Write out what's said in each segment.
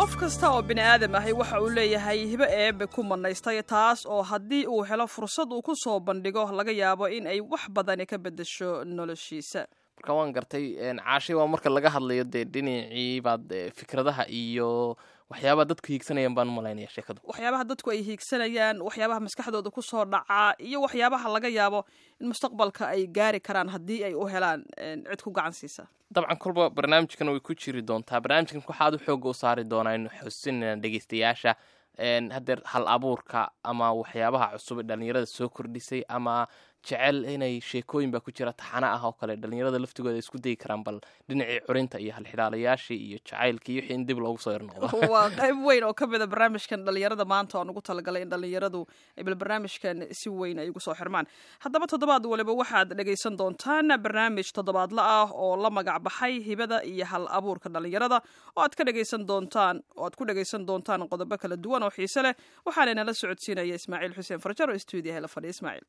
qof kasta oo bini aadam ahi waxa uu leeyahay hibo eebe ku manaystay taas oo haddii uu helo fursad uu ku soo bandhigo laga yaabo in ay wax badani ka beddesho noloshiisa marka waan gartay caashay waa marka laga hadlayo dee dhinacii baad fikradaha iyo waxyaabaha dadku hiigsanayaan baan umalaynaya sheekadu waxyaabaha dadku ay hiigsanayaan waxyaabaha maskaxdooda ku soo dhacaa iyo waxyaabaha laga yaabo in mustaqbalka ay gaari karaan haddii ay u helaan cid ku gacan siisa dabcan kolba barnaamijkan way ku jiri doontaa barnaamijkan waxaad u xooga u saari doonaa inu xusinayna dhegeystayaasha hadeer hal abuurka ama waxyaabaha cusub ee dhalinyarada soo kordhisay ama jecel inay sheekooyin baa ku jira taxana ah oo kale dhalinyarada laftigooda isku dayi karaan bal dhinacii curinta iyo halxidhaalayaashii iyo jacaylkii iyo wixii in dib loogu soo yarnoqdo waa qayb weyn oo ka mida barnaamijkan dhalinyarada maanta oan ugu talagalay in dhalinyaradu ay bal barnaamijkan si weyn ay ugu soo xirmaan haddaba toddobaad waliba waxaad dhegaysan doontaan barnaamij toddobaadla ah oo la magac baxay hibada iyo hal abuurka dhalinyarada oo aad ka dhegaysan doontaan oo aad ku dhegaysan doontaan qodobo kala duwan oo xiise leh waxaana inala socodsiinaya ismaaciil xuseen farjar oo stuudiyaha la fadhiya ismaaciil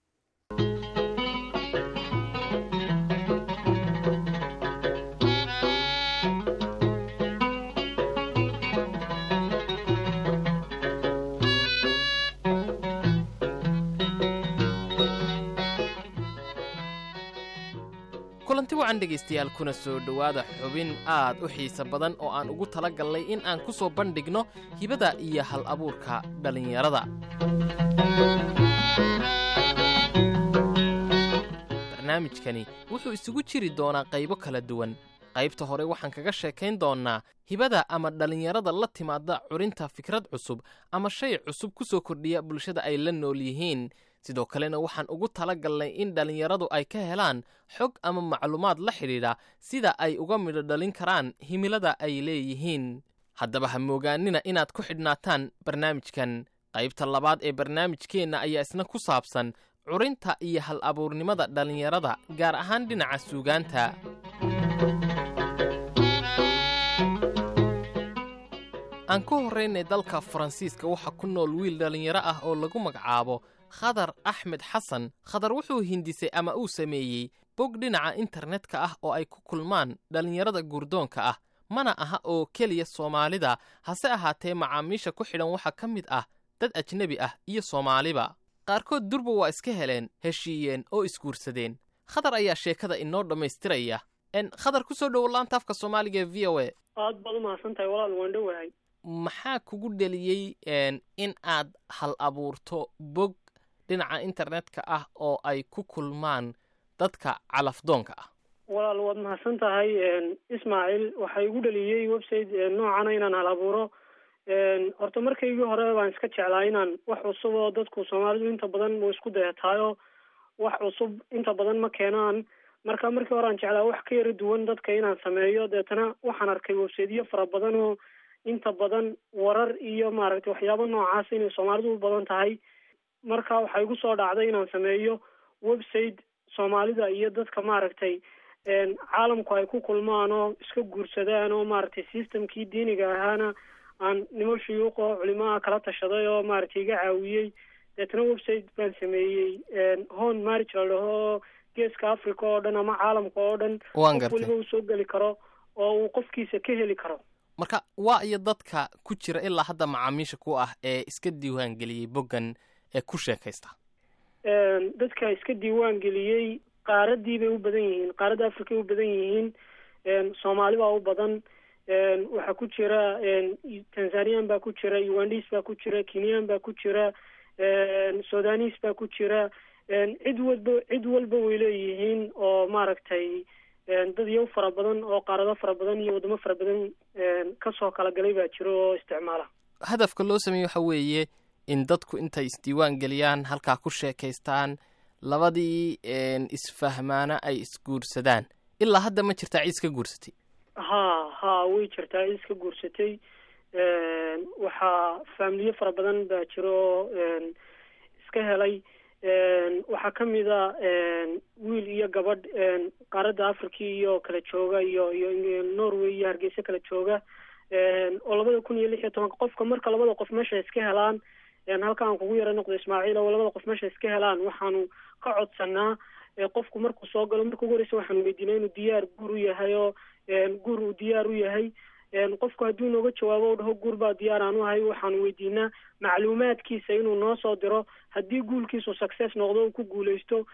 kulanti wacan dhegaystayaal kuna soo dhowaada xubin aad u xiise badan oo aan ugu tala gallay in aan ku soo bandhigno hibada iyo hal abuurka dhallinyarada barnaamijkani wuxuu isugu jiri doonaa qaybo kala duwan qaybta hore waxaan kaga sheekayn doonnaa hibada ama dhallinyarada la timaada curinta fikrad cusub ama shay cusub ku soo kordhiya bulshada ay la nool yihiin sidoo kalena waxaan ugu tala galnay in dhallinyaradu ay ka helaan xog ama macluumaad la xidhiidha sida ay uga midho dhalin karaan himilada ay leeyihiin haddaba ha moogaanina inaad ku xidhnaataan barnaamijkan qaybta labaad ee barnaamijkeenna ayaa isna ku saabsan curinta iyo hal abuurnimada dhallinyarada gaar ahaan dhinaca suugaanta aan ku horraynay dalka faransiiska waxaa ku nool wiil dhallinyaro ah oo lagu magacaabo khadar axmed xasan khadar wuxuu hindisay ama uu sameeyey bog dhinaca internetka ah oo ay ku kulmaan dhallinyarada guurdoonka ah mana aha oo keliya soomaalida hase ahaatee macaamiisha ku xidhan waxaa ka mid ah dad ajnebi ah iyo soomaaliba qaarkood durba waa iska heleen heshiiyeen oo isguursadeen khadar ayaa sheekada inoo dhammaystiraya n khadar ku soo dhowo laanta afka soomaaliga ee v o a aad baad umahadsan tahay walaal waan dhowahay maxaa kugu dheliyey in aad hal abuurto bog dhinaca internetka ah oo ay ku kulmaan dadka calafdoonka ah walaal waad mahadsan tahay ismaaciil waxaa igu dheliyey website noocana inaan hal abuuro horta markaygii hore baan iska jeclaa inaan wax cusub oo dadku soomaalidu inta badan wa isku dayataayo wax cusub inta badan ma keenaan marka markii hore aan jeclaa wax ka yara duwan dadka inaan sameeyo deetana waxaan arkay websiteyo fara badan oo inta badan warar iyo maaragtay waxyaabo noocaas inay soomaalidu u badan tahay marka waxaa igu soo dhacday inaan sameeyo website soomaalida iyo dadka maaragtay caalamku ay ku kulmaan oo iska guursadaan oo maaragtay systemkii diiniga ahaana aan nimo shuyuuqo culimaha kala tashaday oo maaragtay iga caawiyey deetna website baan sameeyey hon marriage la dhaho oo geeska africa oo dhan ama caalamka oo dhan qof waliba uu soo geli karo oo uu qofkiisa ka heli karo marka waa iyo dadka ku jira ilaa hadda macaamiisha ku ah ee iska diiwaan geliyey boggan ee ku sheekaysta dadka iska diiwaan geliyey qaaradii bay u badan yihiin qaaradda africa ay u badan yihiin soomaali baa u badan waxaa ku jira tanzanian baa ku jira ugandis baa ku jira kenyan baa ku jira sudanis baa ku jira cid walba cid walba way leeyihiin oo maaragtay dad iyo fara badan oo qaarado fara badan iyo waddamo fara badan kasoo kala galay baa jiro oo isticmaala hadafka loo sameeye waxa weeye in dadku intay isdiiwaan geliyaan halkaa ku sheekaystaan labadii isfahmaana ay isguursadaan ilaa hadda ma jirtaa cid iska guursatay ha ha way jirtaa cid iska guursatay waxaa faamiliyo fara badan baa jiro oo iska helay waxaa kamid a wiil iyo gabadh qaaradda africa iyo kala jooga iyo iyo norway iyo hargeysa kala jooga oo labada kun iyo lix iyo tobanka qofka marka labada qof meesha iska helaan halka aan kugu yara noqdo ismaaciil oo labada qof meesha iska helaan waxaanu ka codsanaa qofku markuu soo galo marka ugu horeysa waxaanu weydiinaa inuu diyaar guur u yahay oo guur uu diyaar u yahay qofku hadduu nooga jawaabo o dhaho guur baa diyaar aan u ahay waxaanu weydiinaa macluumaadkiisa inuu noo soo diro haddii guulkiisu success noqdo uu ku guuleysto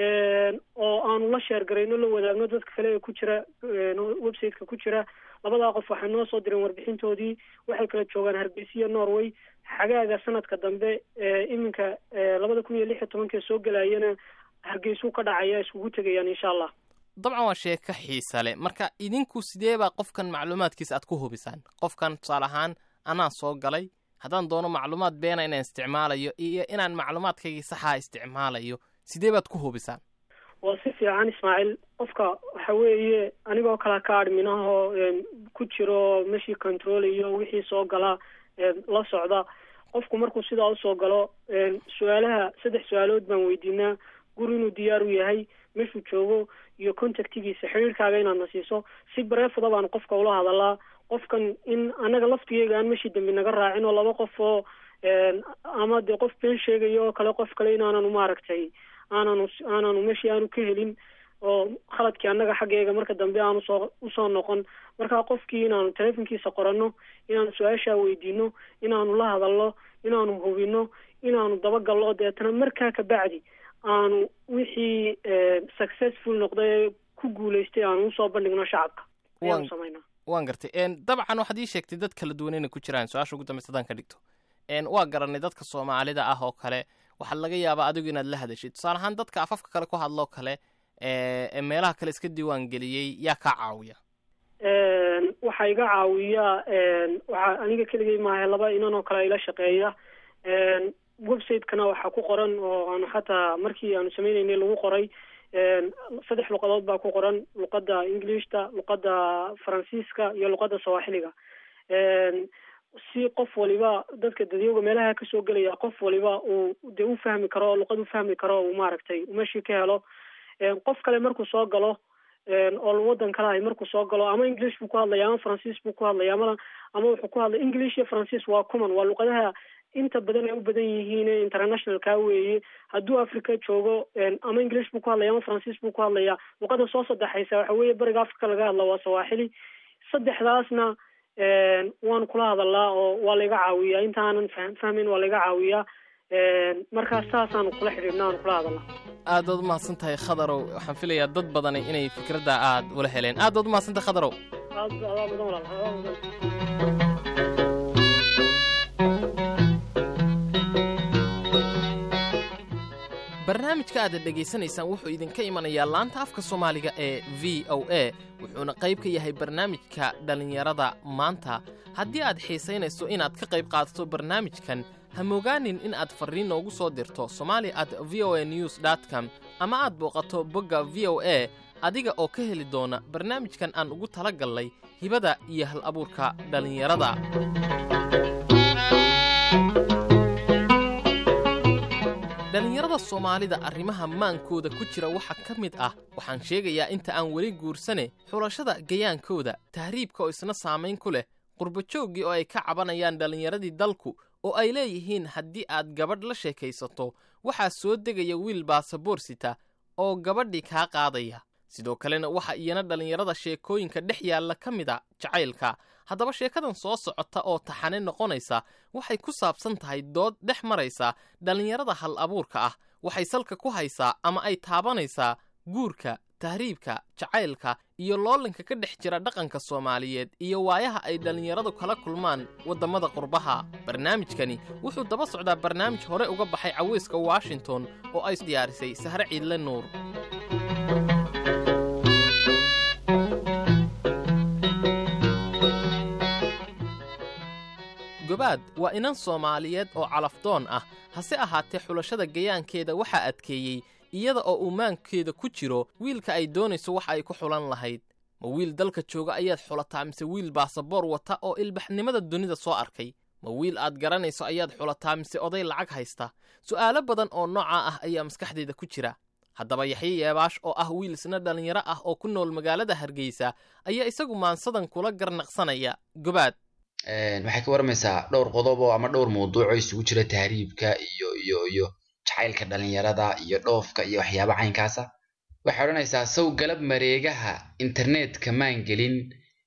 oo aanu la sheergarayno la wadaagno dadka kale ee ku jira websiteka ku jira labadaa qof waxay noo soo direen warbixintoodii waxay kala joogaan hargeysa iyo norway xagaaga sanadka dambe iminka labada kun iyo lix iyo tobankee soo gelayana hargeysuu ka dhacaya iskugu tegayaan insha allah dabcan waa sheeko xiisa leh marka idinku sidee baa qofkan macluumaadkiisa aad ku hubisaan qofkan tusaale ahaan anaa soo galay haddaan doono macluumaad beena inaan isticmaalayo iyo inaan macluumaadkaygii saxaa isticmaalayo sidee baad ku hubisaan waa si fiican ismaaciil qofka waxa weeye anigoo kala ka adminahoo ku jiro meshii controlayo wixii soo gala la socda qofku markuu sidaa usoo galo su-aalaha saddex su-aalood baan weydiinaa guri inuu diyaar u yahay meshuu joogo iyo contactigiisa xidhiirkaaga inaadna siiso si bareefada baan qofka ula hadalaa qofkan in anaga laftigeyga aan meshii dambi naga raacin oo laba qof oo ama dee qof been sheegayo oo kale qof kale inaananu maaragtay aananu aananu meshii aanu ka helin oo khaladkii annaga xaggeega marka dambe aan usoo usoo noqon marka qofkii inaanu telefonkiisa qoranno inaanu su-aashaa weydiino inaanu la hadalno inaanu hubino inaanu dabagalno deetana markaa kabacdi aanu wixii successful noqday ku guuleystay aanu usoo bandhigno shacabka ayaanu samayna waan gartay dabcan waxaad ii sheegtay dad kala duwan inay ku jiraan su-aasha ugu dambeysa hadaan ka dhigto waa garanay dadka soomaalida ah oo kale waxaa laga yaabaa adigu inaad la hadashid tusaale ahaan dadka afafka kale ku hadloo kale ee meelaha kale iska diiwaan geliyey yaa kaa caawiya waxaa iga caawiya waxaa aniga keligay maaha laba inan oo kale ila shaqeeya website-kana waxaa ku qoran oo aanu xataa markii aanu sameyneynay lagu qoray saddex luqadood baa ku qoran luqadda englishta luqadda faransiiska iyo luqadda sawaaxiliga si qof waliba dadka dadyowga meelaha kasoo gelaya qof waliba uu dee u fahmi karo oo luqad u fahmi karo uu maaragtay meshii ka helo qof kale markuu soo galo oo waddan kale ahay markuu soo galo ama english buu ku hadlaya ama faransiis buu ku hadlaya ama ama wuxuu ku hadlaya english iyo faransiis waa common waa luqadaha inta badan ay u badan yihiin internationalka weeye hadduu africa joogo ama english buu ku hadlaya ama faransiis buu ku hadlaya luqada soo saddexaysa waxa weeye bariga africa laga hadla waa sawaaxili saddexdaasna waan kula hadalaa oo waa layga caawiyaa intaanan fahmayn waa layga caawiyaa markaas saasaanu kula xidhiidhna aan kula hadalnaa aad baad umahadsan tahay khadarow waxaan filayaa dad badani inay fikradda aad ula heleen aad baad umahadsan tahay khadarow aad adaa mudan walaal adaa mudan barnaamijka aad dhegaysanaysaan wuxuu idinka imanayaa laanta afka soomaaliga ee v o a wuxuuna qayb ka yahay barnaamijka dhallinyarada maanta haddii aad xiisaynayso inaad ka qayb qaadato barnaamijkan ha mogaanin in aad farriin noogu soo dirto somali at v o a news com ama aad booqato bogga v o a adiga oo ka heli doona barnaamijkan aan ugu tala gallay hibada iyo hal abuurka dhallinyarada dhallinyarada soomaalida arrimaha maankooda ku jira waxaa ka mid ah waxaan sheegayaa inta aan weli guursane xulashada gayaankooda tahriibka oo isna saamayn ku leh qurbajooggii oo ay ka cabanayaan dhallinyaradii dalku oo ay leeyihiin haddii aad gabadh la sheekaysato waxaa soo degaya wiil baasaboor sita oo gabadhii kaa qaadaya sidoo kalena waxa iyana dhallinyarada sheekooyinka dhex yaalla ka mid a jacaylka haddaba sheekadan soo socota oo taxane noqonaysa waxay ku saabsan tahay dood dhex maraysa dhallinyarada hal abuurka ah waxay salka ku haysaa ama ay taabanaysaa guurka tahriibka jacaylka iyo loolanka ka dhex jira dhaqanka soomaaliyeed iyo waayaha ay dhallinyaradu kala kulmaan waddammada qurbaha barnaamijkani wuxuu daba socdaa barnaamij hore uga baxay caweyska washington oo ay diyaarisay sahre ciidle nuur gobaad waa inan soomaaliyeed oo calafdoon ah hase ahaatee xulashada gayaankeeda waxaa adkeeyey iyada oo uu maankeeda ku jiro wiilka ay doonayso wax ay ku xulan lahayd ma wiil dalka jooga ayaad xulataa mise wiil baasaboor wata oo ilbaxnimada dunida soo arkay ma wiil aad garanayso ayaad xulataa mise oday lacag haysta su'aalo badan oo noocaa ah ayaa maskaxdeeda ku jira haddaba yaxye yeebaash oo ah wiil isna dhallinyaro ah oo ku nool magaalada hargeysa ayaa isagu maansadan kula garnaqsanaya gobaad waxay ka warmaysaa dhowr qodob oo ama dhowr mawduuc oo isugu jira tahriibka iyo iyo iyo jacaylka dhalinyarada iyo dhoofka iyo waxyaaba caynkaasa waxay odhanaysaa sow galab mareegaha internetka maan gelin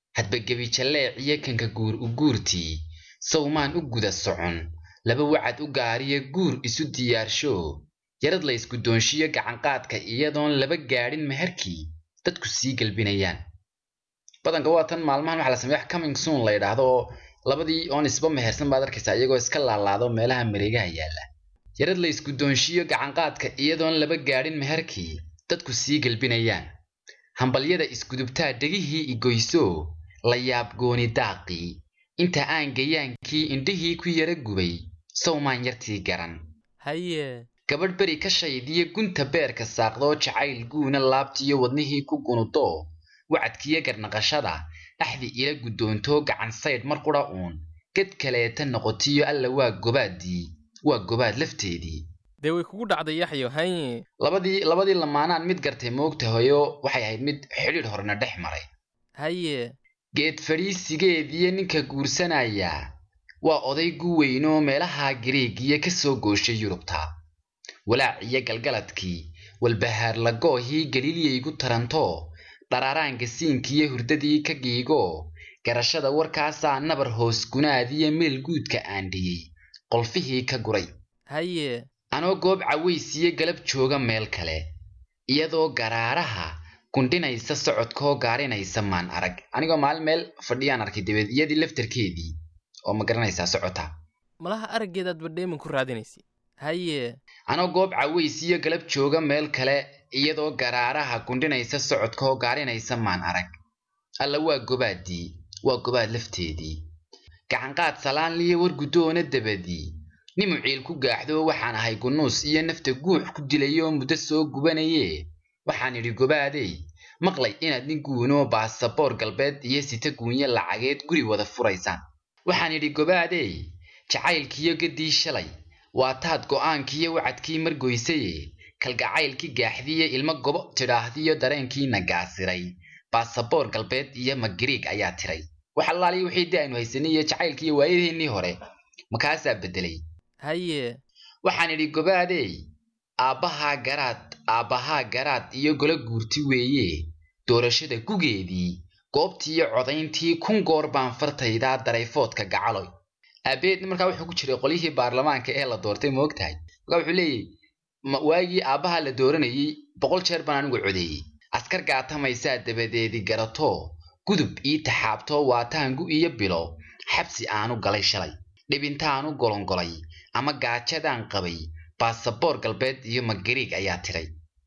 hadba gebijalleec iyo kanka guur u guurtii sawmaan u guda socon laba wacad u gaariya guur isu diyaarsho yarad la ysku doonshiyo gacanqaadka iyadoon laba gaadhin meherkii dadku sii gelbinayaan badanka waa tan maalmahan waxaa la sameeya wax coming soon la yidhaahdo oo labadii oon isba mehersan baad arkaysaa iyagoo iska laalaado meelaha mareegaha yaalla yarad la ysku doonshiyo gacanqaadka iyadoon laba gaadhin meherkii dadku sii gelbinayaan hambalyada isgudubtaa dhegihii igoyso la yaab gooni daaqii inta aan gayaankii indhihii ku yara gubay sawmaan yartii garan haye gabadh beri ka shaydiyo gunta beerka saaqdoo jacayl guuna laabtiyo wadnihii ku gunudo wacadkiyo garnaqashada axdi ila guddoontoo gacan saydh mar qudha uun ged kaleeta noqotiyo alla waa gobaadii waa gobaad lafteedii dee way kugu dhacday yaxyo haye labadii labadii lamaanaan mid gartay moogtahayo waxay ahayd mid xidhiidh horena dhex maray haye geed fadhiisigeediyo ninka guursanaya waa oday gu weynoo meelaha gariigiya ka soo gooshay yurubta walaac iyo galgaladkii walbahaar lagoohii galiilyaygu taranto dharaaraanka siinkiiyo hurdadii ka giigo garashada warkaasaa nabar hoos gunaadiyo meel guudka aandhiyey qolfihii ka guray haye anoo goob cawaysiyo galab jooga meel kale iyadoo garaaraha gundhinaysa socodkoo gaarinaysa maan arag anigoo maalin meel fadhiyaan arkay dabeed iyadii laftarkeedii oo ma garanaysaa socota malaha araggeedaad badheeman ku raadinaysa haye anoo goob cawaysiyo galab jooga meel kale iyadoo garaaraha gundhinaysa socodkoo gaarinaysa maan arag alla waa gobaadii waa gobaad lafteedii gacanqaad salaanliyo war guddoona dabadii nimu ciil ku gaaxdo waxaan ahay gunuus iyo nafta guux ku dilayoo muddo soo gubanaye waxaan idhi gobaadey maqlay inaad nin guunoo baasaboor galbeed iyo sita guunyo lacageed guri wada furaysaan waxaan idhi gobaadey jacaylkiyo gaddii shalay waa taad go'aankiiyo wacadkii margoysaye kalgacaylkii gaaxdiiyo ilmo gobo tidhaahdiyo dareenkiina gaasiray baasaboor galbeed iyo magariig ayaa tiray wax allaaliyo wixii dee aynu haysanay iyo jacaylkiiyo waayadeennii hore makaasaa beddelay haye waxaan idhi gobaadey aabbahaa garaad aabbahaa garaad iyo golo guurti weeye doorashada gugeedii goobtiiyo codayntii kun goor baan fartaydaa darayfoodka gacaloy aabeed markaa wuxuu ku jiray qolyihii baarlamaanka ee la doortay ma ogtahay markaa wuxuu leeyahy waagii aabbaha la dooranayey boqol jeer baan anigu codeeyey askar gaatamaysaa dabadeedii garato gudub ii taxaabtoo waataangu iyo bilo xabsi aanu galay shalay dhibintaanu golongolay ama gaajadaan qabay baasaboor galbeed iyo magariig ayaa tiray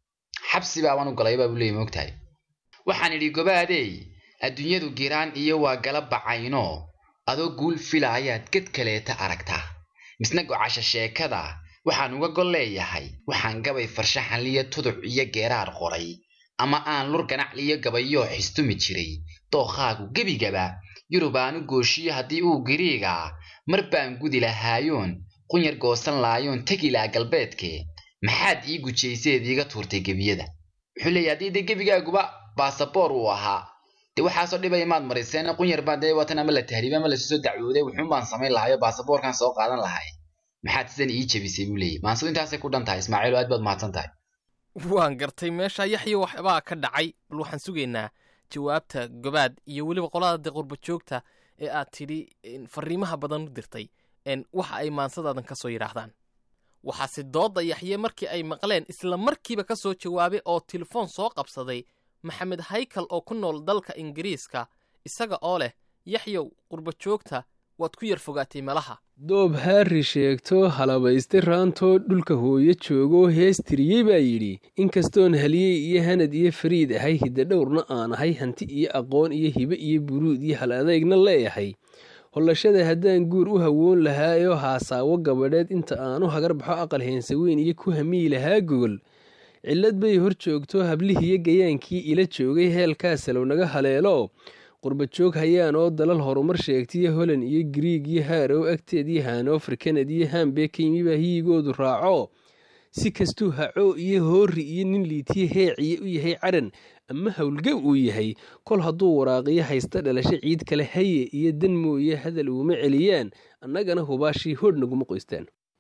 xabsi baabanu galay baa buu leeyay moogtahay waxaan idhi gobaadey adduunyadu giraan iyo waa gala bacayno adoo guul filaayaad ged kaleeta aragtaa misna gocasha sheekada waxaan uga gol leeyahay waxaan gabay farshaxanliyo tuduc iyo geeraar qoray ama aan lur ganacliyo gabayoo xistumi jiray dookhaagu gebigaba yurub aanu gooshiyo haddii uu gariigaa mar baan gudi lahaayoon qunyar goosan laayoon tegi laha galbeedke maxaad ii gujayseed iiga tuurtay gebiyada wuxuu leeyahy haddii dee gebigaaguba baasaboor uu ahaa dee waxaasoo dhibay maad mariseen qunyar baan dee watan ama la tahriibay ama lasu soo dacwooday wuxuun baan samayn lahayo baasaboorkan soo qaadan lahay maxaad sidan ii jebisay buu leeyahy maansadu intaasay ku dhan tahay ismaaciil aad baad mahadsan tahay waan gartay meesha yaxyo waxbaa ka dhacay bal waxaan sugaynaa jawaabta gobaad iyo weliba qolada dee qurba joogta ee aad tidhi fariimaha badan u dirtay waxa ay maansadaadan ka soo yidhaahdaan waxaase doodda yaxye markii ay maqleen isla markiiba ka soo jawaabay oo telefoon soo qabsaday maxamed haykal oo ku nool dalka ingiriiska isaga oo leh yaxyow qurba joogta waad ku yar fogaatay meelaha doob haari sheegto halabayste raantoo dhulka hooyo joogoo hees tiriyey baa yidhi inkastoon haliyey iyo hanad iyo fariid ahay hidda dhowrna aan ahay hanti iyo aqoon iyo hibe iyo buruud iyo hal adeegna leeyahay hollashada haddaan guur u hawoon lahaayoo haasaawo gabadheed inta aanu hagar baxo aqal heensaweyn iyo ku hamiyi lahaa gogol cillad bay hor joogto hablihiiyo gayaankii ila joogay heelkaa salow naga haleelo qurba joog hayaan oo dalal horumar sheegtaiyo holan iyo griig iyo haarow agteed iyo hanover kanad iyo hambee ka yimibaa hiyigoodu raaco si kastuu haco iyo hoori iyo nin liitiye heeciye u yahay caran ama howlgab uu yahay kol hadduu waraaqiyo haysta dhalasho ciid kale haye iyo dan mooye hadal uuma celiyaan annagana hubaashii hodh naguma qoystaan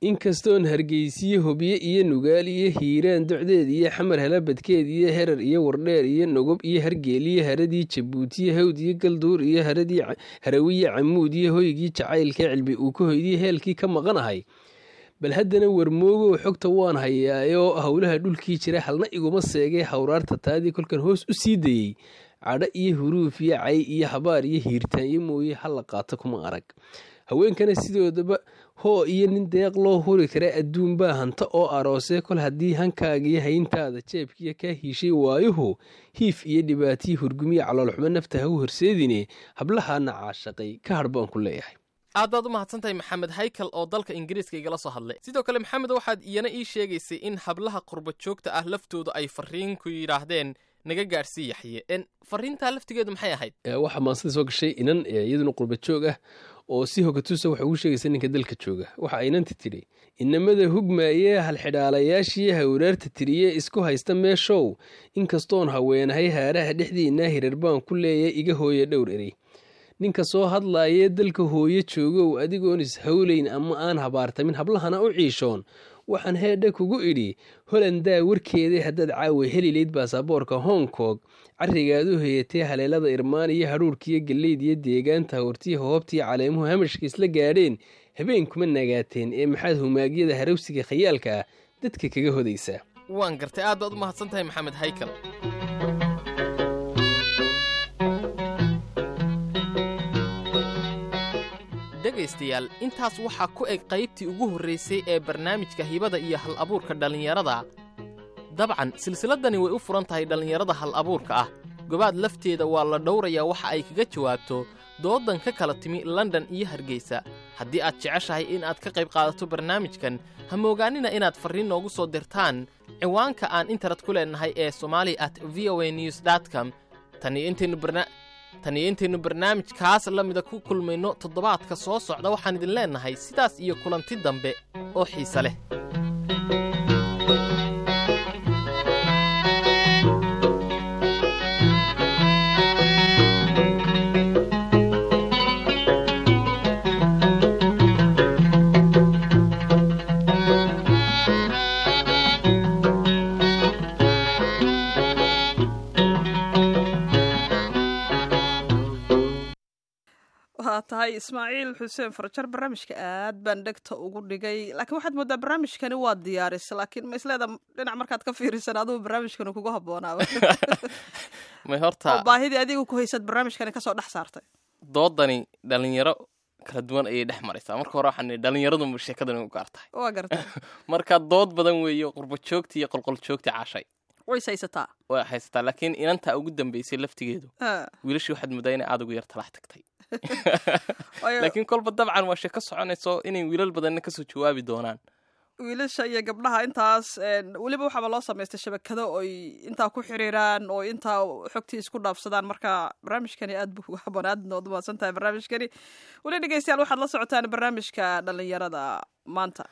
inkastoon hargeysiye hobye iyo nugaal iyo hiiraan docdeed iyo xamar halabadkeed iyo herar iyo wardheer iyo nogob iyo hargeel iyo haradii jabuutiyo hawd iyo galduur iyo haradii harawiye camuud iyo hoygii jacaylka cilbi uu ka hoydiyo heelkii ka maqanahay bal haddana warmoogow xogta waan hayaayoo howlaha dhulkii jira halna iguma seegay hawraarta taadii kolkan hoos u sii dayey cadho iyo huruuf iyo cay iyo habaar iyo hiirtaanyo mooye hala qaato kuma arag haweenkana sidoodaba hoo iyo nin deeq loo huri kara adduun baa hanta oo aroosee kol haddii hankaagiyo hayntaada jeebkiya kaa hiishay waayuhu hiif iyo dhibaatiyi hurgumiya caloolxumo nafta ha u horseedine hablahaana caashaqay ka hadh baan ku leeyahay aad baad u mahadsantahay maxamed haykal oo dalka ingiriiska igala soo hadlay sidoo kale maxamed waxaad iyana ii sheegaysay in hablaha qurba joogta ah laftooda ay fariin ku yidhaahdeen naga gaadhsii yaxye en fariintaa laftigeedu maxay ahayd waxaa maansada soo gashay inan iyaduna qurba joog ah oo si hogatuusa waxay ugu sheegaysa ninka dalka jooga waxa aynanti tidhi inamada hugmaayee halxidhaalayaashii hawraarta tiriye isku haysta meeshow inkastoon haweenahay haaraha dhexdiinaa hirar baan ku leeyahay iga hooya dhowr erey ninka soo hadlaayee dalka hooyo joogow adigoon ishawlayn ama aan habaartamin hablahana u ciishoon waxaan heedha kugu idhi holandaa warkeeda haddaad caawa helilayd baasaboorka hong kong carrigaad u hayatee haleelada irmaan iyo hadhuurkiiyo galleyd iyo deegaanta hortiya hoobtiyo caleemuhu hamashka isla gaadheen habeen kuma nagaateen ee maxaad humaagyada harawsiga khayaalka ah dadka kaga hodaysaa waan gartay aad baad u mahadsan tahay maxamed haykal dhegaystayaal intaas waxaa ku eg qaybtii ugu horraysay ee barnaamijka hibada iyo hal abuurka dhallinyarada dabcan silsiladdani way u furan tahay dhallinyarada hal abuurka ah gobaad lafteeda waa la dhowrayaa waxa ay kaga jawaabto doodan ka kala timi london iyo hargeysa haddii aad jeceshahay in aad ka qayb qaadato barnaamijkan ha moogaanina inaad farriin noogu soo dirtaan ciwaanka aan internet ku leennahay ee somali at v o a news com taniyo intaynu barna tan iyo intaynu barnaamijkaas la mida ku kulmayno toddobaadka soo socda waxaan idin leennahay sidaas iyo kulanti dambe oo xiise leh waa tahay ismaaciil xuseen farjar barnaamijka aad baan dhegta ugu dhigay laakiin waxaad moodaa barnaamijkani waa diyaarisa laakiin ma isleeda dhinac markaad ka fiirisan adugu barnaamijkani kugu habboonaaba may oo horta baahidii adigu ku haysad barnaamijkani kasoo dhex saartay doodani dhallinyaro kala duwan ayay dhex maraysaa marka hore waxaan nidhi dhallinyaradunba sheekadani u gaar tahay waa gartay marka dood badan weeye qurbo joogti iyo qolqol joogti caashay ways haysataa way haysataa laakiin inantaa ugu dambaysay laftigeedu Ah, wiilashii waxaad moodaa inay aad ugu yar talax tagtay waayo laakiin kolba dabcan waa sheeko soconayso inay wiilal badanna kasoo jawaabi doonaan wiilasha iyo gabdhaha intaas een, weliba waxaaba loo samaystay shabakado oy intaa ku xiriiraan oo intaa xogtii isku dhaafsadaan marka barnaamijkani aad buu ugu haboon aadna waad umahadsan tahay barnaamijkani weli dhegeystayaal waxaad la socotaan barnaamijka dhalinyarada maanta